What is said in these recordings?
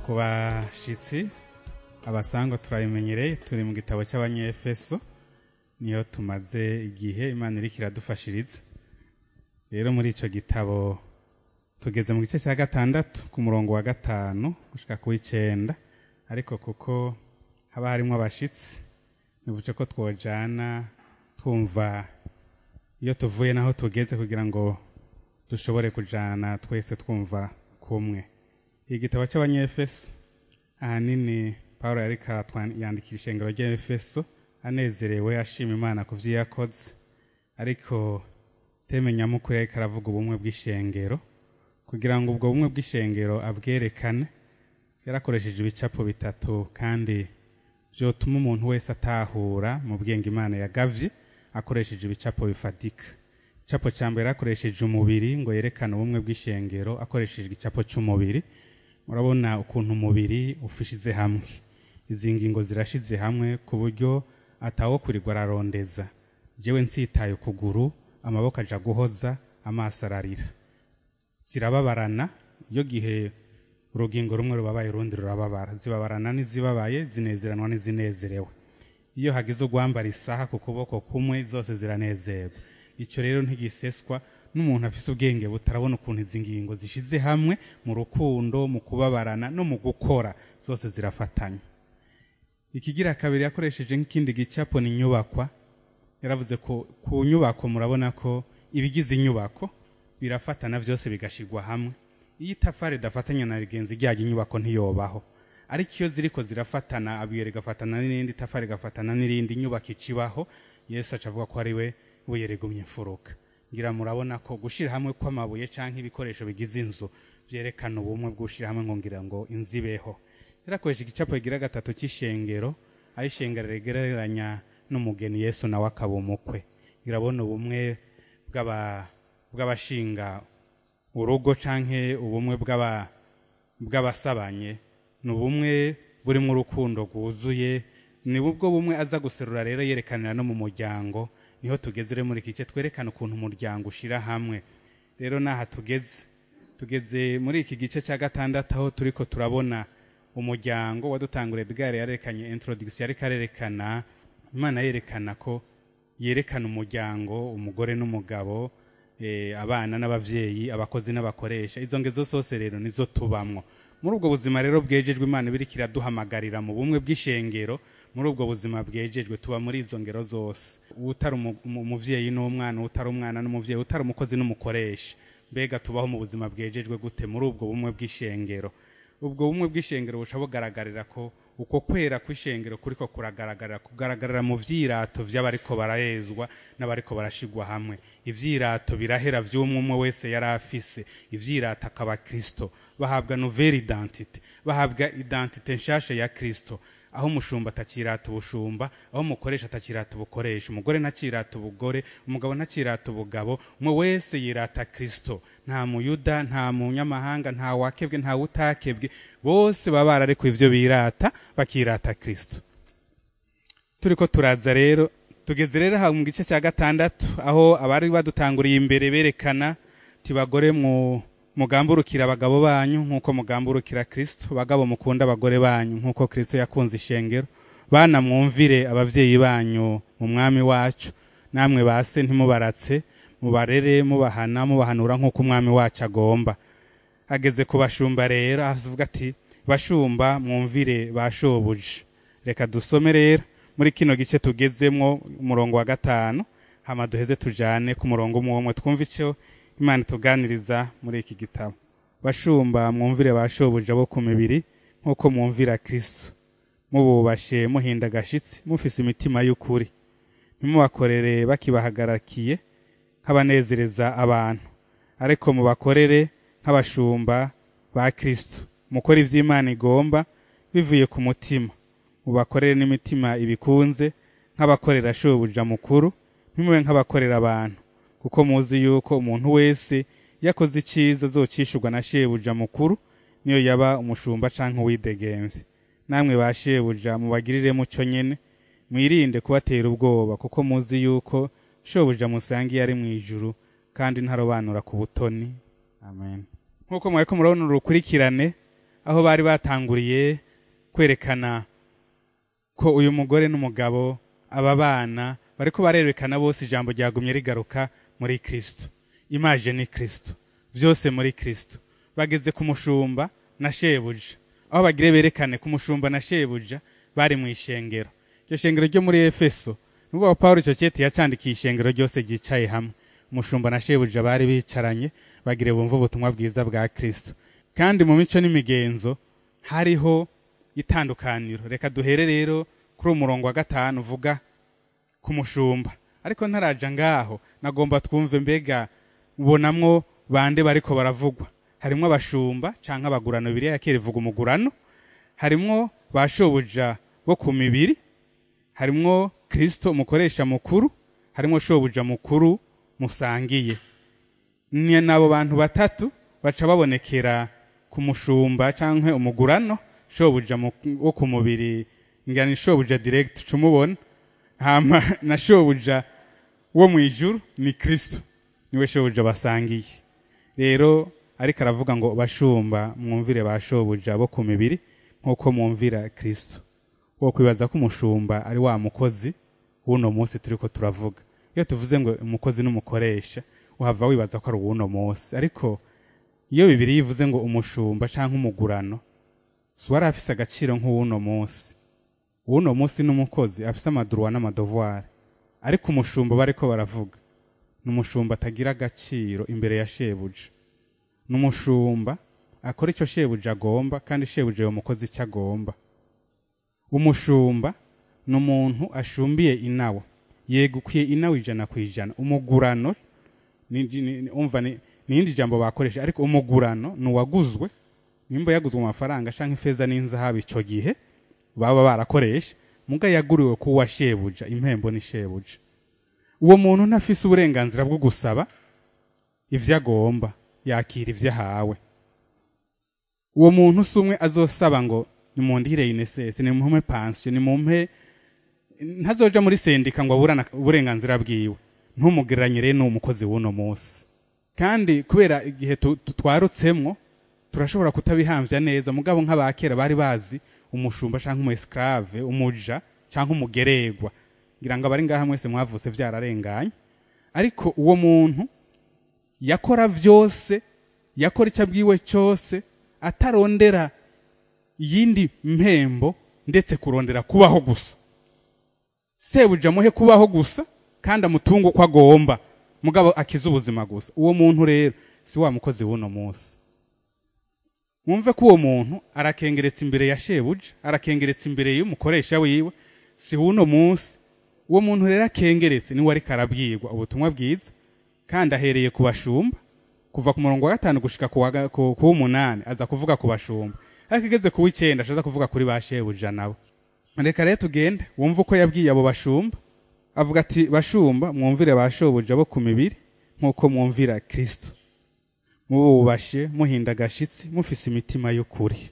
ku bashitsi abasangwa turabimenyereye turi mu gitabo cy'abanyefeso niyo tumaze igihe imana iriko iradufashiriza rero muri ico gitabo tugeze mu gice cya gatandatu ku murongo wa gatanu gushika ku w'icenda ariko kuko haba harimwo abashitsi nibuce ko twojana twumva iyo tuvuye naho tugeze kugira ngo dushobore kujana twese twumva kumwe igitabo cy'abanyefeso ahanini paul yariko yandikira ishengero ry'efeso anezerewe ashima imana ku vyo yakoze ariko teme nyamukuru yariko aravuga ubumwe bw'ishengero kugira ngo ubwo bumwe bw'ishengero abwerekane yarakoresheje ibicapo bitatu kandi vyotuma umuntu wese atahura mu bwenge imana yagavye akoresheje ibicapo bifatika igicapo ca mbere akoresheje umubiri ngo yerekane ubumwe bw'ishengero akoresheje igicapo c'umubiri murabona ukuntu umubiri ufishize hamwe izi ngingo zirashize hamwe ku buryo atawo kurirwa ararondeza jewe nsitaye ukuguru amaboko aja guhoza amaso ararira zirababarana iyo gihe urugingo rumwe rubabaye urundi rurababara zibabarana n'izibabaye zinezeranwa n'izinezerewe iyo hagize ugwambara isaha ku kuboko kumwe zose ziranezerwa icyo rero ntigiseswa n'umuntu afise ubwenge butarabona ukuntu izi ngingo zishize hamwe mu rukundo mu kubabarana no mu gukora zose zirafatanya ikigira kabiri yakoresheje nk'ikindi gicapo ni inyubakwa yaravuze ko ku nyubako murabona ko ibigize inyubako birafatana byose bigashigwa hamwe iyo itafari idafatanya na rigenzi ryayo inyubako ntiyobaho ariko iyo ziriko zirafatana abuye rigafatana n'irindi itafari rigafatana n'irindi inyubako icibaho yesu aca avuga ko ari we buye rigumye imfuruka ngira murabona ko gushira hamwe kw'amabuye canke ibikoresho bigize inzu vyerekana ubumwe bw'ushira hamwe ngo ngira ngo inzu ibeho yarakoresha igicapo kigira gatatu c'ishengero aho ishengero rigereranya n'umugeni yesu nawe akaba umukwe ngirabona ubumwe bw'abashinga urugo canke ubumwe bw'abasabanye ni ubumwe burimo urukundo rwuzuye ni ubwo bumwe aza guserura rero yerekanira no mu muryango niho tugeze rero muri iki gice twerekana ukuntu umuryango ushira hamwe rero n'aha tugeze tugeze muri iki gice cya gatandatu aho turiko turabona umuryango wadutanguriye bwari yarerekanye introduction ariko arerekana imana yerekana ko yerekana umuryango umugore n'umugabo abana n'abavyeyi abakozi n'abakoresha izo ngezo zose rero nizo tubamwo muri ubwo buzima rero bwejejwe imana ibiriko iraduhamagarira mu bumwe bw'ishengero muri ubwo buzima bwejejwe tuba muri izo ngero zose utari umuvyeyi n'umwana utari umwana n'umuvyeyi utari umukozi n'umukoresha mbega tubaho mu buzima bwejejwe gute muri ubwo bumwe bw'ishengero ubwo bumwe bw'ishengero buca bugaragarira ko uko kwera kw'ishengero kuriko kuragaragarira kugaragarira mu vyirato vy'abariko barahezwa n'abariko barashigwa hamwe ivyirato birahera vy'umwe umwe wese yari afise ivyirato akaba kristo bahabwa nouvelle identité bahabwa identité nshasha ya kristo aho umushumba atakirata ubushumba aho umukoresha atakirata ubukoresha umugore ntakirata ubugore umugabo ntakirata ubugabo umwe wese yirata kristo nta muyuda nta munyamahanga nta wakebwe nta utakebwe bose baba bararekuye ivyo birata bakirata kristo turiko turaza rero tugeze rero aha mu gice cya gatandatu aho abari badutanguriye imbere berekana tibagore mu mugamburukira abagabo banyu nk'uko mugamburukira kristo bagabo mukunda abagore banyu nk'uko kristo yakunze ishengero bana mwumvire abavyeyi banyu mu mwami wacu namwe base ntimubaratse mubarere mubahana mubahanura nk'uko umwami wacu agomba ageze ku bashumba rero avuga ati bashumba mwumvire bashobuje reka dusome rero muri kino gice tugezemwo umurongo wa gatanu hama duheze tujane ku murongo umwe umwe twumve ico imana ituganiriza muri iki gitabo bashumba mwumvire bashobuja bo ku mibiri nk'uko mwumvira kristo mububashe muhinda agashitsi mufise imitima y'ukuri ntimubakorere bakibahagarakiye nk'abanezereza abantu ariko mubakorere nk'abashumba ba kristo mukora ivy'imana igomba bivuye ku mutima mubakorere n'imitima ibikunze nk'abakorera shobuja mukuru ntimube nk'abakorera abantu kuko muzi yuko umuntu wese yakoze iciza azocishurwa na shebuja mukuru niyo yaba umushumba canke uwidegemvye namwe ba shebuja mubagirire muco nyene mwirinde kubatera ubwoba kuko muzi yuko shobuja musangiye ari mw'ijuru kandi ntarobanura ku butoni amen nk'uko mwariko murabona urukurikirane aho bari batanguriye kwerekana ko uyu mugore n'umugabo aba bana bariko barerekana bose ijambo ryagumye rigaruka muri kristo imaje ni kristo byose muri kristo bageze ku mushumba na shebuja aho bagire berekane ku mushumba na shebuja bari mu ishengero iryo shengero ryo muri efeso nubwo pawulo icyo cyeti yacandikiye ishengero ryose ryicaye hamwe umushumba na shebuja bari bicaranye bagire bumva ubutumwa bwiza bwa kristo kandi mu mico n'imigenzo hariho itandukaniro reka duhere rero kuri uwo murongo wa gatanu uvuga ku mushumba ariko ntaraja ngaho nagomba twumve mbega ubonamwo bande bariko baravugwa harimwo abashumba canke abagurano bibiri ya kera ivuga umugurano harimwo ba shobuja bo ku mibiri harimwo kristo umukoresha mukuru harimwo shobuja mukuru musangiye ni nabo bantu batatu baca babonekera ku mushumba canke umugurano shobuja mu- wo ku mubiri ngani shobuja direct cumubona hama na shobuja wo mu ijuru ni kristo niwe shobuja basangiye rero ariko aravuga ngo bashumba mwumvire ba shobuja bo ku mibiri nk'uko mwumvira kristo wo kwibaza ko umushumba ari wa mukozi w'uno munsi turiko turavuga iyo tuvuze ngo umukozi n'umukoresha uhava wibaza ko ari uw'uno munsi ariko iyo bibiri yivuze ngo umushumba canke umugurano si wari afise agaciro nk'uw'uno munsi uw'uno munsi n'umukozi afise amaduruwa n'amadovuwari ariko umushumba bariko baravuga ni umushumba atagira agaciro imbere ya shebuja ni umushumba akora icyo shebuja agomba kandi shebuja uwo mukozi icyo agomba umushumba ni umuntu ashumbiye inawa yegukiye inawa ijana ku ijana umugurano ni- ni- ni- umva ni ni irindi jambo bakoresha ariko umugurano ni uwaguzwe nimba yaguzwe mu mafaranga canke ifeza n'inzahabu ico gihe baba barakoresha muga yaguriwe kuwa shebuja impembo ni shebuja uwo muntu ntafise uburenganzira bwo gusaba ivyo agomba yakira ivyo ahawe uwo muntu si umwe azosaba ngo nimundihire inesesi nimumpe pansiyo nimumpe ntazoja muri sendika ngo aburana uburenganzira bwiwe ntumugereranye rero n'uwo mukozi w'uno munsi kandi kubera igihe tu- tu- twarutsemwo turashobora kutabihamvya neza mugabo nk'abakera bari bazi umushumba canke umu esclave umuja canke umugeregwa ngira ngo abari ngaha mwese mwavutse vyararenganye ariko uwo muntu yakora vyose yakora icyo abwiwe cyose atarondera iyindi mpembo ndetse kurondera kubaho gusa sebuja amuhe kubaho gusa kandi amutunge uko agomba mugabo akize ubuzima gusa uwo muntu rero si wa mukozi w'uno munsi mwumve ko uwo muntu arakengeretse imbere ya shebuja arakengeretse imbere y'umukoresha wiwe si w'uno munsi uwo muntu rero akengeretse niwe ariko arabwirwa ubutumwa bwiza kandi ahereye ku bashumba kuva ku murongo wa gatanu gushika ku wa ga- ku ku w'umunani aza kuvuga ku bashumba ariko igeze ku w'icenda ashaza kuvuga kuri ba shebuja nabo reka rero tugende wumve uko yabwiye abo bashumba avuga ati bashumba mwumvire ba shobuja bo ku mibiri nk'uko mwumvira kristo mububashe muhinda agashitsi mufise imitima y'ukuri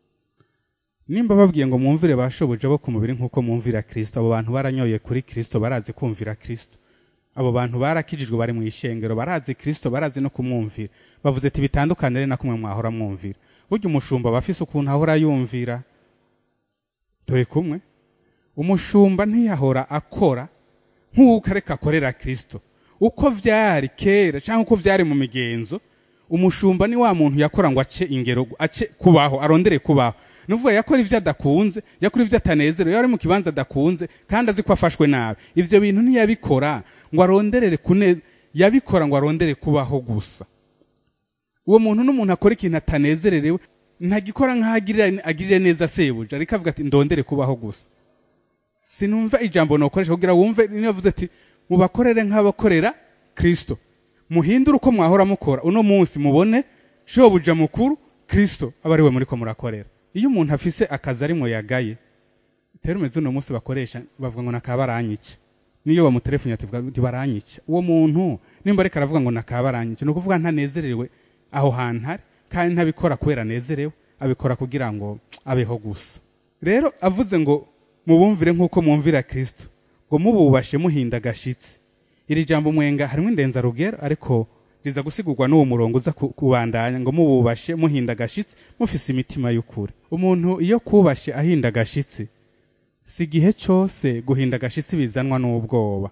nimba babwiye ngo mwumvire ba shobuja bo ku mubiri nk'uko mwumvira kristo abo bantu baranyoye kuri kristo barazi kumvira kristo abo bantu barakijijwe bari mu ishengero barazi kristo barazi no kumwumvira bavuze ati bitandukanire na kumwe mwahora mwumvira burya umushumba aba afise ukuntu ahora yumvira turi kumwe umushumba ntiyahora akora nk'uko areka akorera kristo uko vyari kera cyangwa uko vyari mu migenzo umushumba ni wa muntu yakora ngo ace ingero ace kubaho arondere kubaho nuvuga yakora ivyo adakunze yakora ivyo atanezerewe yari mu kibanza adakunze kandi azi ko afashwe nabi ivyo bintu ntiyabikora ngo aronderere kune yabikora ngo arondere kubaho gusa uwo muntu n'umuntu akora ikintu atanezererewe ntagikora nk'aho agirira- agirire neza sebuja ariko avuga ati ndondere kubaho gusa sinumva ijambo nokoresha kugira wumve niyo yavuze ati mubakorere nk'abakorera kristo muhindure uko mwahora mukora uno munsi mubone shobuja mukuru kristo aba ari we muriko murakorera iyo umuntu afise akazi arimwo yagaye terume z'uno munsi bakoresha bavuga ngo nakabaranyica niyo bamutelefoni ati vuga ati baranyica uwo muntu nimba ariko aravuga ngo nakabaranyica ni ukuvuga ntanezerewe aho hantu ari kandi ntabikora kubera anezerewe abikora kugira ngo abeho gusa rero avuze ngo mubumvire nk'uko mwumvira kristo ngo mububashe muhinda agashitsi iri jambo mwenga harimo indenzarugero ariko riza gusigurwa n'uwo murongo uza ku- kubandanya ngo mububashe muhinda agashitsi mufise imitima y'ukuri umuntu iyo kubashe ahinda agashitsi si igihe cyose guhinda agashitsi bizanwa n'ubwoba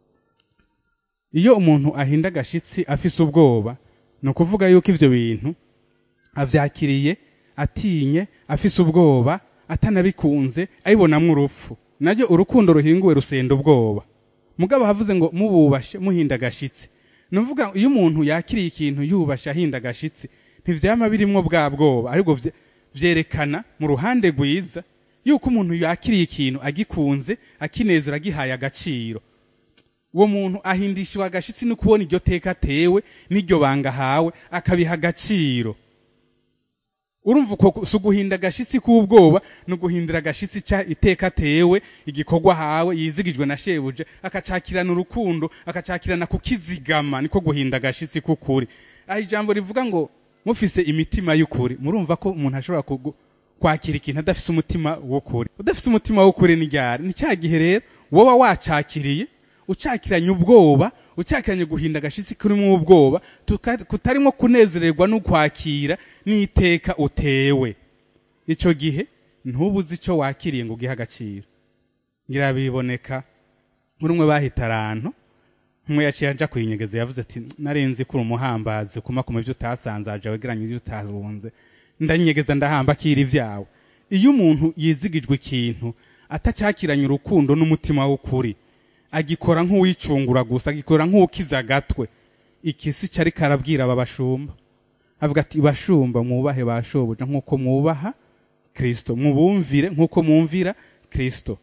iyo umuntu ahinda agashitsi afise ubwoba ni ukuvuga yuko ivyo bintu avyakiriye atinye afise ubwoba atanabikunze abibonamwo urupfu naryo urukundo ruhinguwe rusenda ubwoba mugabo havuze ngo mububashe muhinda agashitsi nuvuga ngo iyo umuntu yakiriye ikintu yubashe ahinda agashitsi ntivyama birimwo bwa bwoba ariko vye- vyerekana mu ruhande rwiza yuko umuntu yakiriye ikintu agikunze akinezera agihaye agaciro uwo muntu ahindishwa agashitsi no kubona iryo teka atewe n'iryo banga ahawe akabiha agaciro urumva uko si uguhinda agashitsi k'ubwoba ni uguhindura agashitsi ca iteka atewe igikorwa ahawe yizigijwe na shebuja akacakirana urukundo akacakirana kukizigama niko guhinda agashitsi k'ukuri aha ijambo rivuga ngo mufise imitima y'ukuri murumva ko umuntu ashobora kugu- kwakira ikintu adafise umutima w'ukuri udafise umutima w'ukuri ni ryari ni cya gihe rero woba wacakiriye ucakiranye ubwoba ucakiranye guhinda agashitsi kurimo ubwoba tuka- kutarimo kunezererwa no kwakira n'iteka utewe icyo gihe ntubuze icyo wakiriye ngo ugihe agaciro ngira biboneka muri umwe bahita arantu umwe yaciye aja kuyinyegeza yavuze ati narenzi kuri umuhambazi kuma kuma ibyo utasanzaje wegeranye ibyo utazunze ndanyegeza ndahamba akira ibyawe iyo umuntu yizigijwe ikintu atacyakiranye urukundo n'umutima w'ukuri agikora nk'uwicungura gusa agikora nk'ukiza agatwe ikisi cyari karabwira aba bashumba avuga ati bashumba mwubahe bashobuja nk'uko mwubaha kristo mubumvire nk'uko mwumvira kristo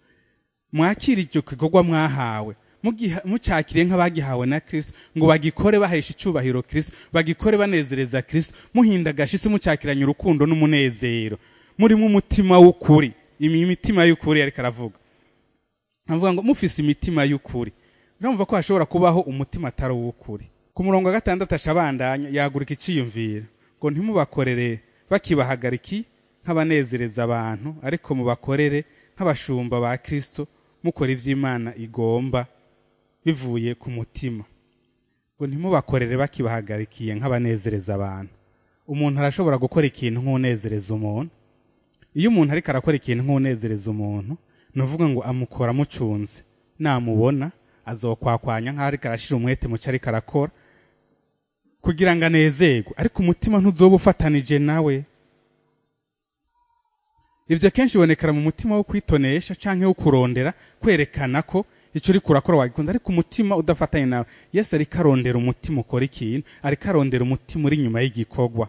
mwakira icyo gikorwa mwahawe mugiha- mucakiriye nk'abagihawe na kristo ngo bagikore bahesha icyubahiro kristo bagikore banezereza kristo muhinda agashitsi mucakiranye urukundo n'umunezero murimo umutima w'ukuri imi mitima y'ukuri ariko aravuga avuga ngo mufise imitima y'ukuri urumva ko hashobora kubaho umutima atari uw'ukuri ku murongo wa gatandatu ashabandanya yagurika iciyumvira ngo ntimubakorere bakibahagariki nk'abanezereza abantu ariko mubakorere nk'abashumba ba kristo mukora ivy'imana igomba bivuye ku mutima ngo ntimubakorere bakibahagarikiye nk'abanezereza abantu umuntu arashobora gukora ikintu nk'unezereza umuntu iyo umuntu ariko arakora ikintu nk'unezereza umuntu ni uvuga ngo amukora amucunze namubona azokwakwanya nk'aho ariko arashira umwete muco ariko arakora kugira ngo anezerwe ariko umutima ntuzoba ufatanije nawe ibyo kenshi bibonekera mu mutima wo kwitonesha canke wo kurondera kwerekana ko icyo uri kurakora wagikunze ariko umutima udafatanye nawe yesu ariko arondera umutima ukora ikintu ariko arondera umutima uri inyuma y'igikorwa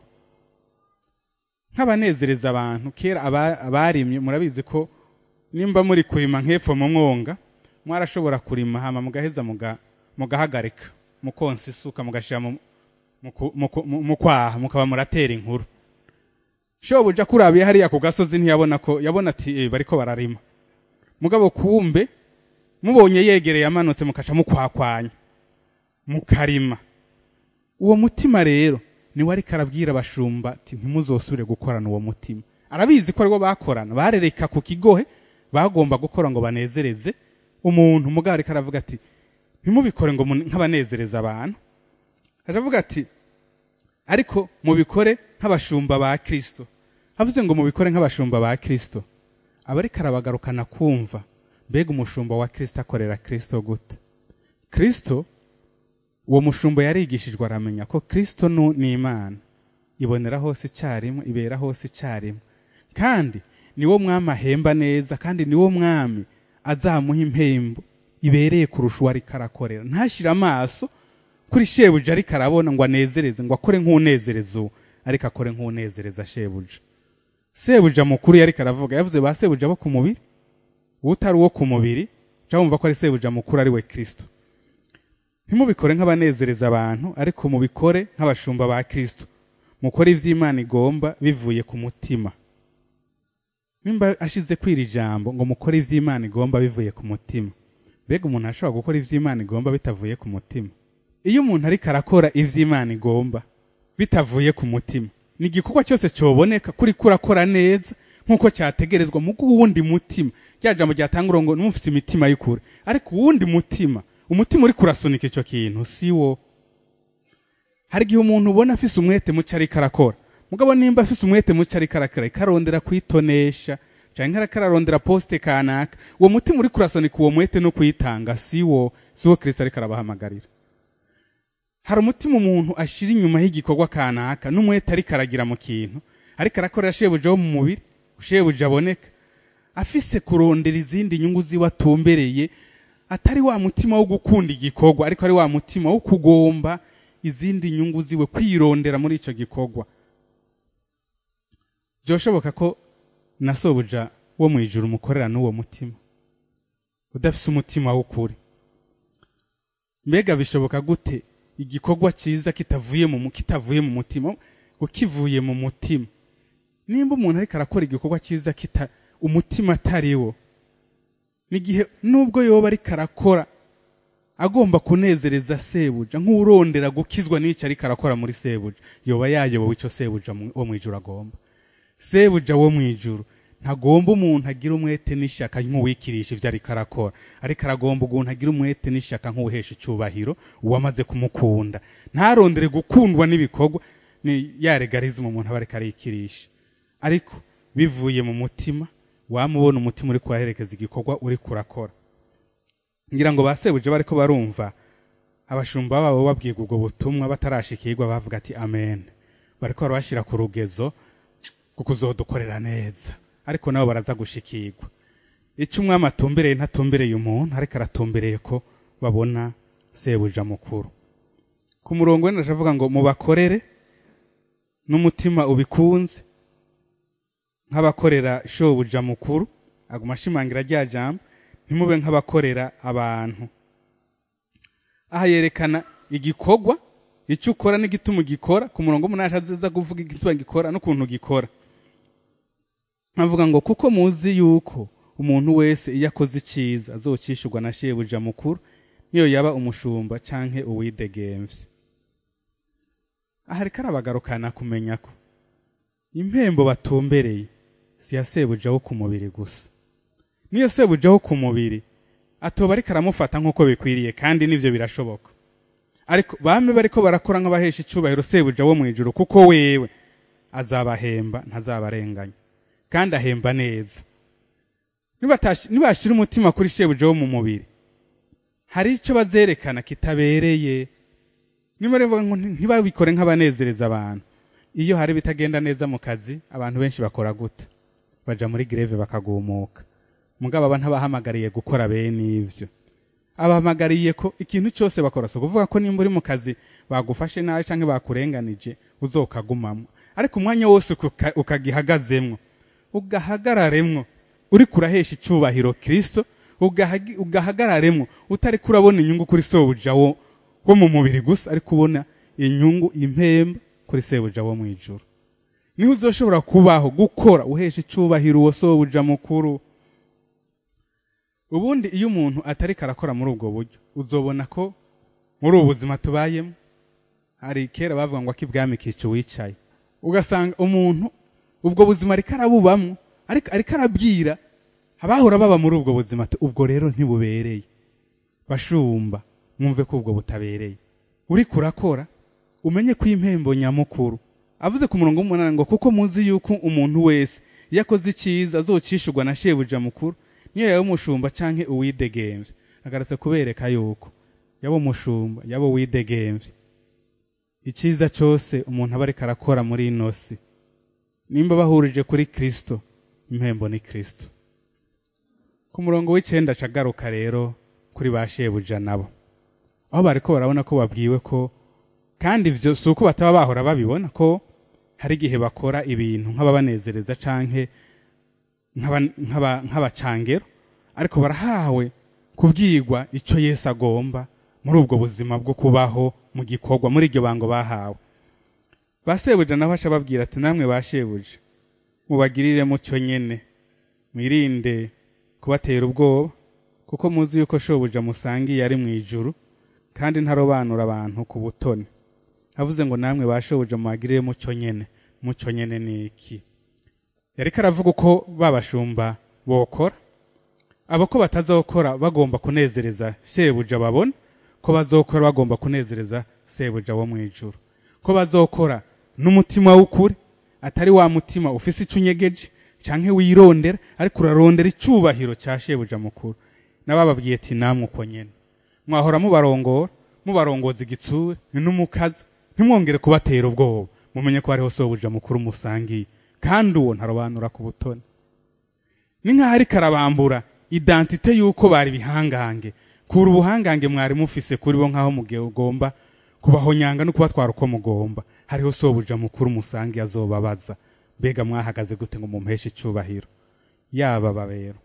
nk'abanezereza abantu kera aba- abarimye murabizi ko nimba muri kurima nk'epfo mu mwonga mwarashobora kurima hama mugaheza muga- mugahagarika mukonsa isuka mugashira mu- mu ku- mu ku- mu- mu kwaha mukaba muratera inkuru shobuja kurabiye hariya ku gasozi ntiyabona ko yabona ati eh, bariko bararima mugabo kumbe mubonye yegereye amanutse mukaca mukwakwanya mukarima uwo mutima rero niwe ariko arabwira abashumba ati ntimuzosubire gukorana uwo mutima arabizi ko ariwo bakorana barereka ku kigohe bagomba gukora ngo banezereze umuntu mugabo ariko aravuga ati ntimubikore ngo mu- nk'abanezereza abantu aravuga ati ariko mubikore nk'abashumba ba kristo havuze ngo mubikore nk'abashumba ba kristo aba ariko arabagarukana kumva mbega umushumba wa kristo akorera kristo gute kristo uwo mushumba yarigishijwe aramenya ko kristo nu- ni imana ibonera hose icyarimwe ibera hose icyarimwe kandi niwo mwami ahemba neza kandi niwo mwami azamuha impembo ibereye kurusha uwo ariko arakorera ntashyire amaso kuri shebuja ariko arabona ngo anezereze ngo akore nk'unezereza uwo ariko akore nk'unezereza shebuja sebuja mukuru yariko aravuga yavuze ba sebuja bo ku mubiri utari uwo ku mubiri jya wumva ko ari sebuja mukuru ari we kristo ntimubikore nk'abanezereza abantu ariko mubikore nk'abashumba ba kristo mukore ivy'imana igomba bivuye ku mutima nimba ashize kwira ijambo ngo mukore ivy'imana igomba bivuye ku mutima mbega umuntu ashobora gukora ivy'imana igomba bitavuye ku mutima iyo umuntu ariko arakora ivy'imana igomba bitavuye ku mutima ni igikorwa cyose cyoboneka kuri kurakora neza nk'uko cyategerezwa mu wundi mutima rya jambo ryatanga ngo numufite imitima y'ukuri ariko uwundi mutima umutima uri kurasunika icyo kintu si wo hari igihe umuntu ubona afise umwete muke ariko arakora mugabo nimba afise umwete muke ariko arakora ikarondera kwitonesha canke ariko ararondera poste kanaka uwo mutima uri kurasunika uwo mwete no kuyitanga siwo siwo kristo ariko arabahamagarira hari umutima umuntu ashira inyuma y'igikorwa kanaka n'umwete ariko aragira mu kintu ariko arakorera shebuja wo mu mubiri shebuja aboneka afise kurondera izindi nyungu ziwe atumbereye atari wa mutima wo gukunda igikorwa ariko ari wa mutima wo kugomba izindi nyungu ziwe kwirondera muri ico gikorwa byoshoboka ko na sobuja wo mu ijuru umukorera n'uwo mutima udafise umutima w'ukuri mbega bishoboka gute igikorwa cyiza kitavuye mu kitavuye mu mutima ngo kivuye mu mutima nimba umuntu ariko arakora igikorwa cyiza kita umutima atari wo n'igihe nubwo yoba ariko arakora agomba kunezereza sebuja nk'urondera gukizwa n'icyo ariko arakora muri sebuja yoba yayobowe icyo sebuja wo mu ijuru agomba sebuja wo mu ijuru ntagomba umuntu agira umwete n'ishyaka nk'uwikirisha ibyo ariko arakora ariko aragomba umuntu agira umwete n'ishyaka nk'uwuhesha icyubahiro uwamaze kumukunda ntarondere gukundwa n'ibikorwa ni ya regarizimu umuntu aba ariko arikirisha ariko bivuye mu mutima wamubona umutima uri kuhaherekeza igikorwa uri kurakora ngira ngo basebuje bariko barumva abashumba babo babwirwa ubwo butumwa batarashikirwa bavuga ati amen bariko barabashyira ku rugezo kuko uzodukorera neza ariko nabo baraza gushikirwa icyo umwami atumbereye ntatumbereye umuntu ariko aratumbereye ko babona sebuja mukuru ku murongo wenda avuga ngo mubakorere n'umutima ubikunze nk'abakorera shobuja mukuru aguma ashimangira rya jambo ntimube nk'abakorera abantu aha yerekana igikorwa icyo ukora n'igituma ugikora ku murongo w'umunani aza kuvuga igituma gikora n'ukuntu gikora avuga ngo kuko muzi yuko umuntu wese iyo akoze icyiza azokishurwa na shebuja mukuru niyo yaba umushumba canke uwidegemvye aha ariko arabagarukana kumenya ko impembo batumbereye si ya sebuja wo ku mubiri gusa niyo sebuja wo ku mubiri atoba ariko aramufata nk'uko bikwiriye kandi n'ivyo birashoboka ariko bame bariko barakora nk'abahesha icubahiro sebuja wo mu ijuru kuko wewe azabahemba ntazabarenganya kandi ahemba neza nibashira umutima kuri shebuja wo mu mubiri hari icyo bazerekana kitabereye niba rero ngo ntibabikore nk'abanezereza abantu iyo hari bitagenda neza mu kazi abantu benshi bakora gute baja muri greve bakagumuka mugabo aba ntabahamagariye gukora bene ivyo abahamagariye ko ikintu cyose bakora so kuvuga ko nimba uri mu kazi bagufashe nabi canke bakurenganije uzokagumamwo ariko umwanya wose ukagihagazemwo ugahagararemwo uri kurahesha icubahiro kristo ugahagararemwo utari kurabona inyungu kuri sobuja wo wo mu mubiri gusa ariko ubona inyungu impemba kuri sebuja wo mu ijuru niho uzoshobora kubaho gukora uhesha icubahiro uwo sobuja mukuru ubundi iyo umuntu atari karakora muri ubwo buryo uzobona ko muri ubu buzima tubayemo hari kera bavuga ngo akibwami kica uwicaye ugasanga umuntu ubwo buzima ariko arabubamwo ariko ariko arabwira abahora baba muri ubwo buzima ubwo rero ntibubereye bashumba mwumve ko ubwo butabereye uri kurakora umenye ko impembo nyamukuru avuze ku murongo w'umunani ngo kuko muzi yuko umuntu wese iyo akoze icyiza azocishurwa na shebuja mukuru niyo yaba umushumba canke uwidegemvye agarutse kubereka yuko yaba umushumba yaba uwidegemvye icyiza cyose umuntu aba ariko arakora muri ino si nimba bahurije kuri kristo impembo ni kristo ku murongo w'icenda acagaruka rero kuri ba shebuja nabo aho bariko barabona ko babwiwe ko kandi ivyo si uko bataba bahora babibona ko hari igihe bakora ibintu nk'ababanezereza canke nk'abacangero ariko barahawe kubwirwa icyo yesu agomba muri ubwo buzima bwo kubaho mu gikorwa muri iryo bango bahawe ba sebuja nabo baca babwira ati namwe ba shebuja mubagirire mucyo nyene mwirinde kubatera ubwoba kuko muzi yuko shobuja musangiye ari mu ijuru kandi ntarobanura abantu ku butoni avuze ngo namwe ba shobuja mubagirire mucyo nyene mucyo nyene ni iki yariko aravuga uko babashumba bokora abo ko batazokora bagomba kunezereza shebuja babona ko bazokora bagomba kunezereza sebuja wo mu ijuru ko bazokora n'umutima w'ukuri atari wa mutima ufise ico unyegeje canke wirondera ariko urarondera icubahiro ca shebuja mukuru nabababwiye ati namwe uko nyene mwahora mubarongora mubarongoza igitsure n'umukaza ntimwongere kubatera ubwoba mumenye ko hariho sobuja mukuru musangiye kandi uwo ntarobanura ku butoni ni nk'aho ariko arabambura identite y'uko bari bihangange kura ubuhangange mwari mufise kuri bo nk'aho mugomba kubahonyanga no kubatwara uko mugomba hariho sobuja mukuru musangiye azobabaza mbega mwahagaze gute ngo mumuheshe icubahiro yaba babero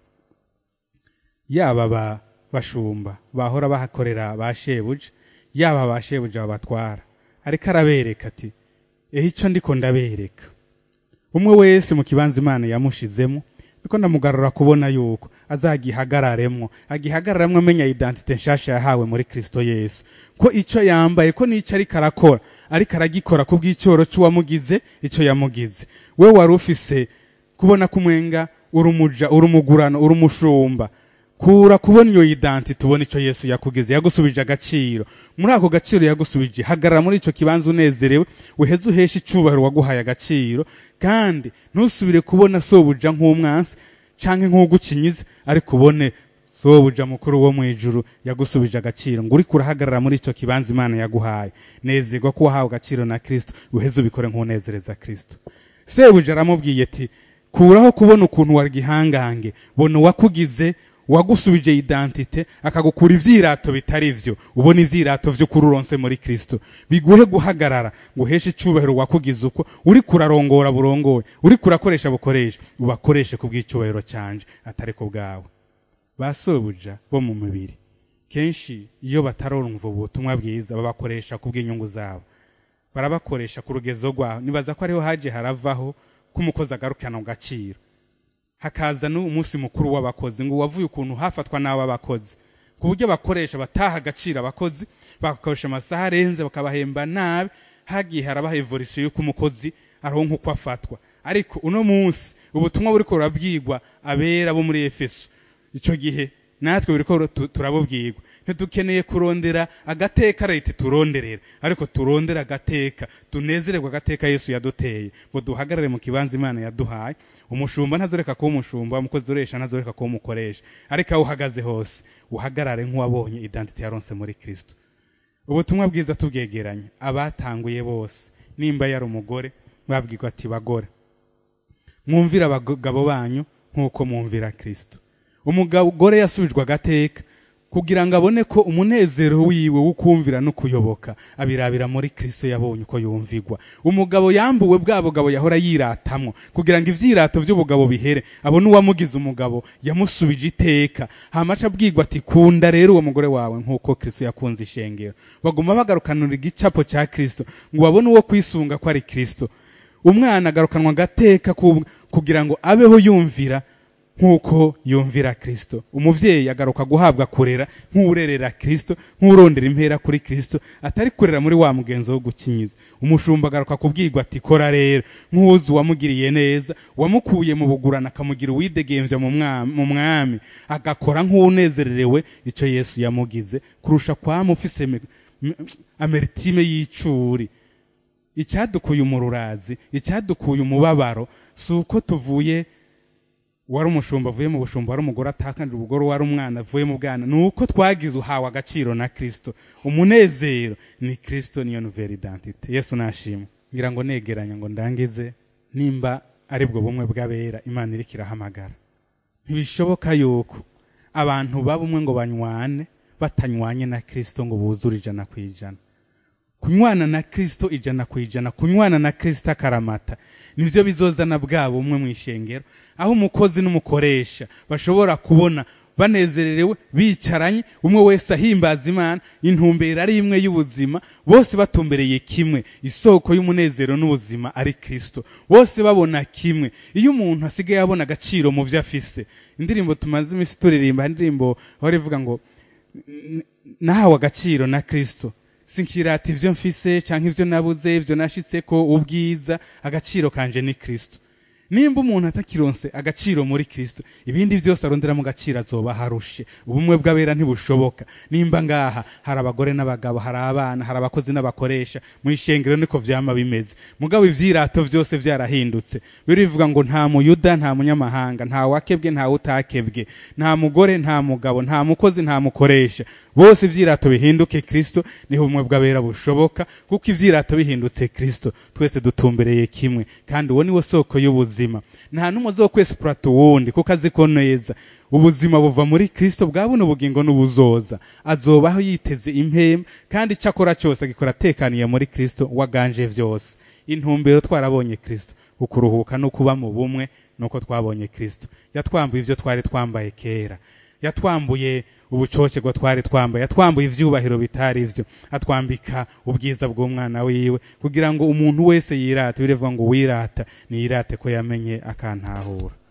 yaba ba bashumba bahora bahakorera ba shebuja yaba ba shebuja babatwara ariko arabereka ati ehe ico ndiko ndabereka umwe wese mu kibanza imana yamushizemo niko ndamugarura kubona yuko azagihagararemwo agihagararemwo amenya identite nshasha yahawe muri kristo yesu ko ico yambaye ko n'ico ariko arakora ariko aragikora ku bw'icoro c'uwamugize ico yamugize we wari ufise kubona kumwenga uri umuja uri umugurano uri umushumba kura kubona iyo identite ubona ico yesu yakugize yagusubije agaciro muri ako gaciro yagusubije hagarara muri ico kibanza unezerewe uheze uheshe icubahiro waguhaye agaciro kandi ntusubire kubona sobuja nk'umwansi canke nk'ugucinyiza ariko ubone sobuja mukuru wo mwijuru yagusubije agaciro ngo uriko urahagarara muri ico kibanza imana yaguhaye nezerwa ko wahawe agaciro na kristo uheze ubikore nk'unezereza kristo sebuja aramubwiye ati kuraho kubona ukuntu wari gihangange bona uwakugize wagusubije identite akagukura ivyirato bitari vyo ubona ivyirato vyo kururonse muri Kristo biguhe guhagarara ngo uheshe icubahiro wakugize uko uri kurarongora burongoye uri kurakoresha bukoresha ubakoreshe ku bw'icubahiro canje atari ko bwawe basobuja bo mu mubiri kenshi iyo batarumva ubutumwa bwiza babakoresha ku bw'inyungu zabo barabakoresha ku rugezo rwaho nibaza ko ariho haje haravaho ko umukozi agarukana mu gaciro hakaza n'umunsi mukuru w'abakozi ngo wavuye ukuntu hafatwa n'ab'abakozi ku buryo bakoresha bataha agaciro abakozi bagakoresha amasaha arenze bakabahemba nabi hagiye harabaha evolisiyo y'uko umukozi aronka uko afatwa ariko uno munsi ubutumwa buriko burabwirwa abera bo muri efeso ico gihe natwe buriko turabubwirwa ntidukeneye kurondera agateka leta turonderera ariko turondera agateka tunezererwa agateka yesu yaduteye ngo duhagarare mu kibanza imana yaduhaye umushumba ntazoreka kuba umushumba umukozi uresha ntazoreka kuba umukoresha ariko aho uhagaze hose uhagarare nk'uwabonye identite yaronse muri kristo ubutumwa bwiza tubwegeranye abatanguye bose nimba yari umugore babwirwa ati bagore mwumvira abagabo banyu nk'uko mwumvira kristo umugore yasubijwe agateka kugira ngo abone ko umunezero wiwe wo kumvira no kuyoboka abirabira muri Kristo yabonye uko yumvigwa umugabo yambuwe bwa bugabo yahora yiratamwo kugira ngo ivyirato by'ubugabo bihere abone uwamugize umugabo yamusubije iteka hamaca abwirwa ati kunda rero uwo mugore wawe nk'uko Kristo yakunze ishengero baguma bagarukanura igicapo ca Kristo ngo babone uwo kwisunga ko ari Kristo umwana agarukanwa gateka kugira ngo abeho yumvira nk'uko yumvira Kristo umuvyeyi agaruka guhabwa kurera nk'urerera Kristo nk'urondera impera kuri Kristo atari kurera muri wa mugenzo wo gukinyiza umushumba agaruka kubwirwa ati kora rero nk'uzi wamugiriye neza wamukuye mu bugurana akamugira uwidegemvya mu mwami agakora nk'unezererewe ico Yesu yamugize kurusha kwama ufise ameritime y'icuri icyadukuye umururazi icyadukuye umubabaro si uko tuvuye wari umushumba avuye mu bushumba wari umugore atakanje ubugore wari umwana avuye mu bwana ni uko twagize uhawe agaciro na kirisito umunezero ni kirisito niyo nouvelle identite yesu nashimwe ngira ngo negeranya ngo ndangize nimba aribwo bumwe bw'abera imana iriko irahamagara ntibishoboka yuko abantu baba umwe ngo banywane batanywanye na kirisito ngo buzure ijana ku ijana kunywana na kirisito ijana ku ijana kunywana na kirisito akaramata nivyo bizozana bwabo umwe mu ishengero aho umukozi n'umukoresha bashobora kubona banezererewe bicaranye umwe wese ahimbaza imana intumbero ari imwe y'ubuzima bose batumbereye kimwe isoko y'umunezero n'ubuzima ari kirisito bose babona kimwe iyo umuntu asigaye abona agaciro mu byo afise indirimbo tumaze iminsi turirimba indirimbo aho rivuga ngo nahawe agaciro na kirisito sinkirata ivyo mfise canke ivyo nabuze ivyo nashitseko ubwiza agaciro kanje ni Kristo nimba umuntu atakironse agaciro muri kristo ibindi byose aronderamo agaciro azoba harushe ubumwe bw'abera ntibushoboka nimba ngaha hari abagore n'abagabo hari abana hari abakozi n'abakoresha mu ishengero niko vyama bimeze mugabo ivyirato byose vyarahindutse birivuga ngo nta muyuda nta munyamahanga nta wakebwe nta utakebwe nta mugore nta mugabo nta mukozi nta mukoresha bose ivyirato bihinduke kristo niho ubumwe bw'abera bushoboka kuko ivyirato bihindutse kristo twese dutumbereye kimwe kandi uwo niwo soko y'ubuzima nta n'umwe uzokwesipurata uwundi kuko azi ko neza ubuzima buva muri kristo bwa buno bugingo n'ubuzoza azobaho yiteze impema kandi icyo akora cyose agikora atekaniye muri kristo waganje vyose intumbero twarabonye kristo ukuruhuka no kuba mu bumwe nuko twabonye kristo yatwambuye ivyo twari twambaye kera yatwambuye ubucocego twari twambaye yatwambuye ivyubahiro bitari vyo atwambika ubwiza bw'umwana wiwe kugira ngo umuntu wese yirate birevuga ngo wirata niyirate ko yamenye akantahura